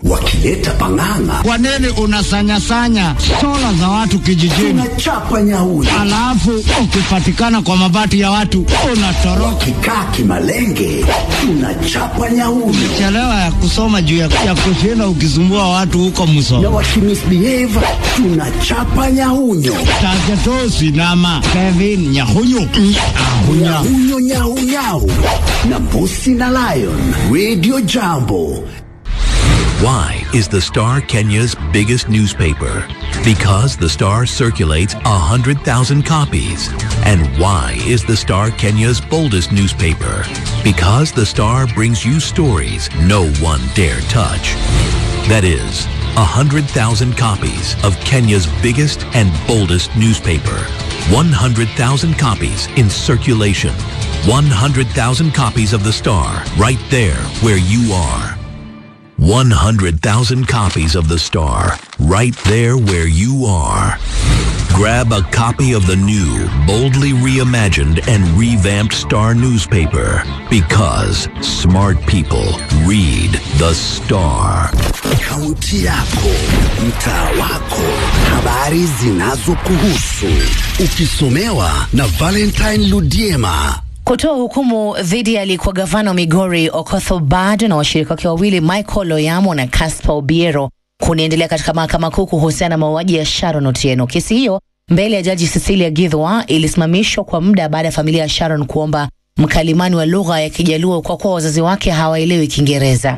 wakileta pang'ang'a. Kwa nini unasanyasanya sola za watu kijijini, Tunachapa nyauri, alafu ukipatikana kwa mabati ya watu unatoroka? kikaa kimalenge, tunachapa nyauri Chelewa ya kusoma juu ya, ya kushinda ukisumbua watu huko na Musoma, wakimisbehave tunachapa nyaunyo Tagetosi nama Kevin Nyahunyu Ahunya. nyahunyo nyaunyau na mbusi na lion radio jambo Why is the Star Kenya's biggest newspaper? Because the Star circulates 100,000 copies. And why is the Star Kenya's boldest newspaper? Because the Star brings you stories no one dare touch. That is, 100,000 copies of Kenya's biggest and boldest newspaper. 100,000 copies in circulation. 100,000 copies of the Star right there where you are. 100,000 copies of The Star, right there where you are. Grab a copy of the new, boldly reimagined and revamped Star newspaper because smart people read The Star. kaunti yako mtaa wako habari zinazokuhusu ukisomewa na valentine ludiema kutoa hukumu dhidi ya aliyekuwa gavana wa Migori Okoth Obado na washirika wake wawili Michael Oyamo na Caspar Obiero kunaendelea katika mahakama kuu kuhusiana na mauaji ya Sharon Otieno. Kesi hiyo mbele ya jaji Cecilia Githwa ilisimamishwa kwa muda baada ya familia ya Sharon kuomba mkalimani wa lugha ya Kijaluo kwa kuwa wazazi wake hawaelewi Kiingereza.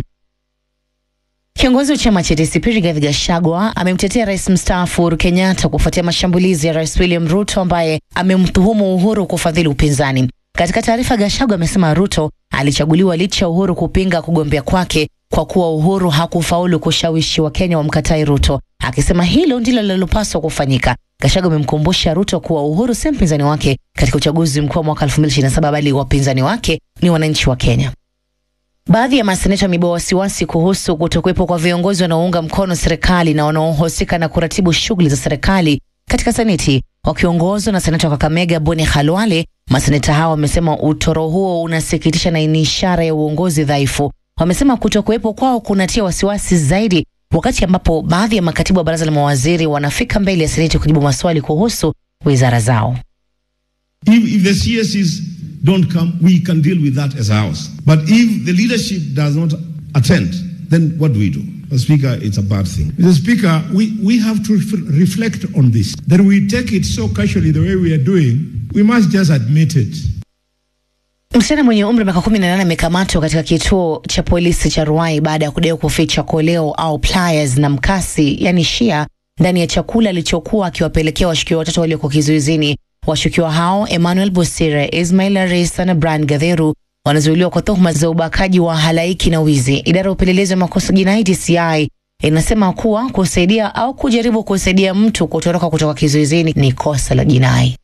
Kiongozi wa chama cha DCP Rigathi Gachagua amemtetea rais mstaafu Uhuru Kenyatta kufuatia mashambulizi ya rais William Ruto ambaye amemtuhumu Uhuru kufadhili upinzani. Katika taarifa, Gachagua amesema Ruto alichaguliwa licha ya Uhuru kupinga kugombea kwake kwa kuwa Uhuru hakufaulu kushawishi Wakenya wamkatai Ruto, akisema hilo ndilo linalopaswa kufanyika. Gachagua amemkumbusha Ruto kuwa Uhuru si mpinzani wake katika uchaguzi mkuu wa mwaka 2027 bali wapinzani wake ni wananchi wa Kenya. Baadhi ya maseneta wamebua wasiwasi kuhusu kutokuwepo kwa viongozi wanaounga mkono serikali na wanaohusika na kuratibu shughuli za serikali katika seneti. Wakiongozwa na seneta wa Kakamega Boni Khalwale, maseneta hao wamesema utoro huo unasikitisha na ni ishara ya uongozi dhaifu. Wamesema kutokuwepo kwao kunatia wasiwasi zaidi, wakati ambapo baadhi ya makatibu wa baraza la mawaziri wanafika mbele ya seneti kujibu maswali kuhusu wizara zao. If, if the CSEs don't come, we can deal with that as a house. But if the leadership does not attend, then what do we do? Mr. Speaker, it's a bad thing. Mr. Speaker, we, we have to ref- reflect on this. That we take it so casually the way we are doing, we must just admit it. Msichana mwenye umri wa miaka kumi na nane amekamatwa katika kituo cha polisi cha Ruai baada ya kudaiwa kuficha koleo au pliers na mkasi, yani shia, ndani ya chakula alichokuwa akiwapelekea washukiwa watatu walioko kizuizini. Washukiwa hao Emmanuel Bosire, Ismail Arisa na Brian Gadheru wanazuiliwa kwa tuhuma za ubakaji wa halaiki na wizi. Idara ya upelelezi wa makosa jinai DCI inasema kuwa kusaidia au kujaribu kusaidia mtu kutoroka kutoka kizuizini ni kosa la jinai.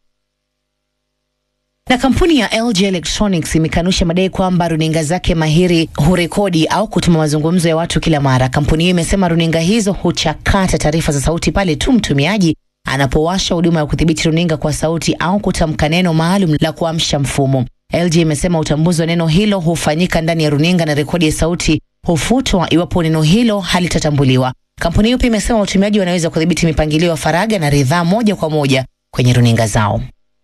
Na kampuni ya LG Electronics imekanusha madai kwamba runinga zake mahiri hurekodi au kutuma mazungumzo ya watu kila mara. Kampuni hiyo imesema runinga hizo huchakata taarifa za sauti pale tu mtumiaji anapowasha huduma ya kudhibiti runinga kwa sauti au kutamka neno maalum la kuamsha mfumo. LG imesema utambuzi wa neno hilo hufanyika ndani ya runinga na rekodi ya sauti hufutwa iwapo neno hilo halitatambuliwa. Kampuni hiyo pia imesema watumiaji wanaweza kudhibiti mipangilio ya faragha na ridhaa moja kwa moja kwenye runinga zao.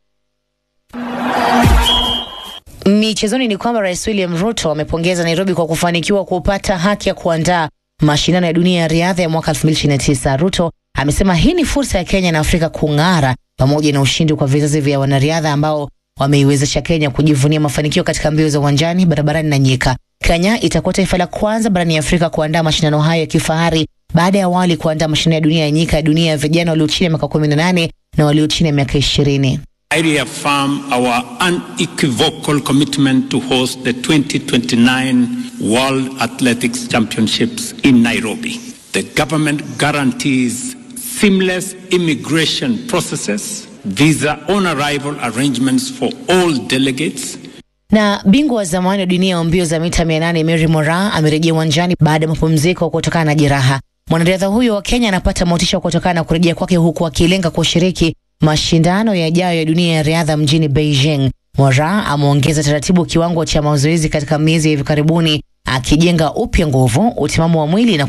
Michezoni ni kwamba Rais William Ruto amepongeza Nairobi kwa kufanikiwa kupata haki ya kuandaa mashindano ya dunia ya riadha ya mwaka 2029. Ruto amesema hii ni fursa ya Kenya na Afrika kung'ara pamoja na ushindi kwa vizazi vya wanariadha ambao wameiwezesha Kenya kujivunia mafanikio katika mbio za uwanjani, barabarani na nyika. Kenya itakuwa taifa la kwanza barani Afrika kuandaa mashindano hayo ya kifahari baada ya awali kuandaa mashindano ya dunia ya nyika ya dunia ya vijana walio chini ya miaka 18 na walio chini ya miaka 20. I reaffirm our unequivocal commitment to host the 2029 World Athletics Championships in Nairobi. The government guarantees seamless immigration processes, visa on arrival arrangements for all delegates, Na bingwa wa zamani wa dunia wa mbio za mita 800 Mary Moraa amerejea uwanjani baada ya mapumziko kutokana na jeraha. Mwanariadha huyo wa Kenya anapata motisha kutokana na kurejea kwake huku akilenga kushiriki mashindano yajayo ya dunia ya riadha mjini Beijing. Moraa ameongeza taratibu kiwango cha mazoezi katika miezi ya hivi karibuni, akijenga upya nguvu, utimamu wa mwili na